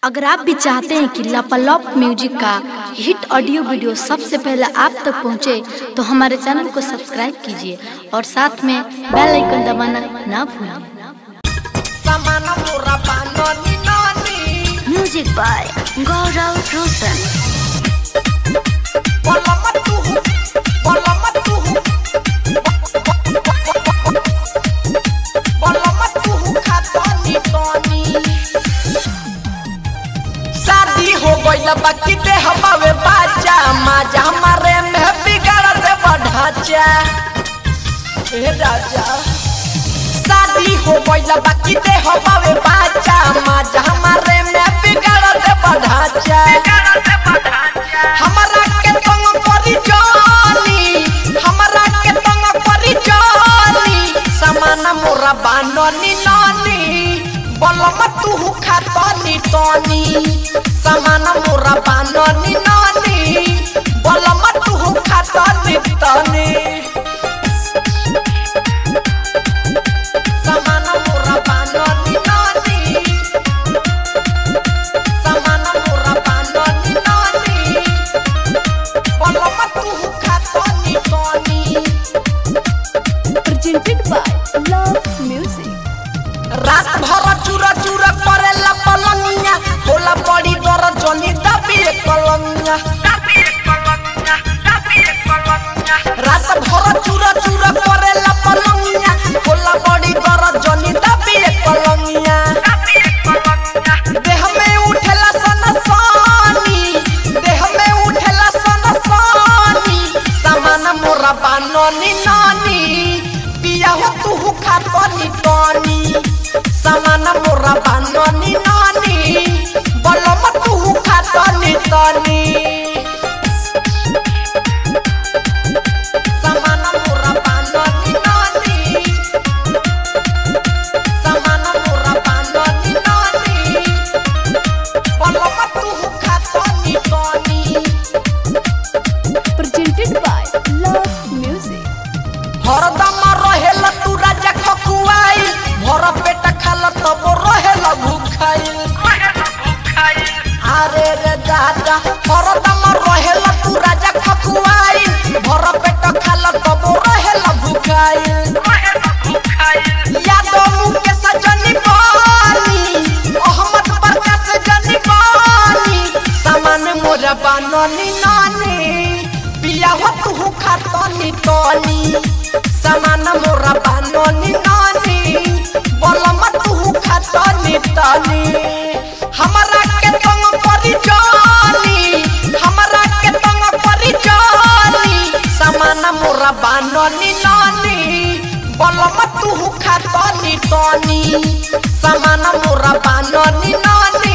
अगर आप भी चाहते हैं कि लापालॉप म्यूजिक का हिट ऑडियो वीडियो सबसे पहले आप तक पहुंचे, तो हमारे चैनल को सब्सक्राइब कीजिए और साथ में बेल आइकन दबाना ना भूलें Samana mura panoni noni music by Gaurav Roshan Bola matuhu Bola matuhu Bola matuhu khatoni toni शादी हो गइल बाकी दे हमारे बाजा माजा हमारे में बिगाड़ दे बढ़ाचा ए राजा शादी हो गइल बाकी दे हमारे बाजा माजा हमारे में बिगाड़ दे बढ़ाचा हमरा के तंग करी जानी हमरा के तंग करी जानी समान मोरा बाननी नानी बलम तू खातनी तनी समान मोरा बाननी नानी बलम तू खातनी तनी समान मोरा बाननी नानी समान मोरा बाननी नानी बलम तू खातनी तनी presented by Love Music. रात भर चूरा चूरा करेला पलंगिया होला बड़ी दर जनी दबी कलंगिया रात भर चूरा चूरा करेला पलंगिया होला बड़ी दर जनी दबी कलंगिया देह में उठेला सनसानी देह में उठेला सनसानी सामान मोरा बाननी नानी पिया हो तू खातनी तनी सामान मोरा बाननी नानी बलम तू खातनी तनी सामान मोरा बाननी नानी सामान मोरा बाननी नानी बलम तू खातनी तनी Presented by Love Music. हरदम रहेला तू राजा खकुआई भर पेट खाला तब रहेला भूखाइल अरे रे दादा हरदम रहेला तू राजा खकुआई भर पेट खाला तब रहेला भूखाइल यादव मुके सजनी बानी अहमद प्रकाश जनी बानी सामान मोरा बाननी नानी पिया हो तू खातनी तनी सामान मोरा बाननी नानी बलम तू खातनी तनी हमरा के तंग करी जानी हमरा के तंग करी जानी सामान मोरा बाननी नानी बलम तू खातनी तनी सामान मोरा बाननी नानी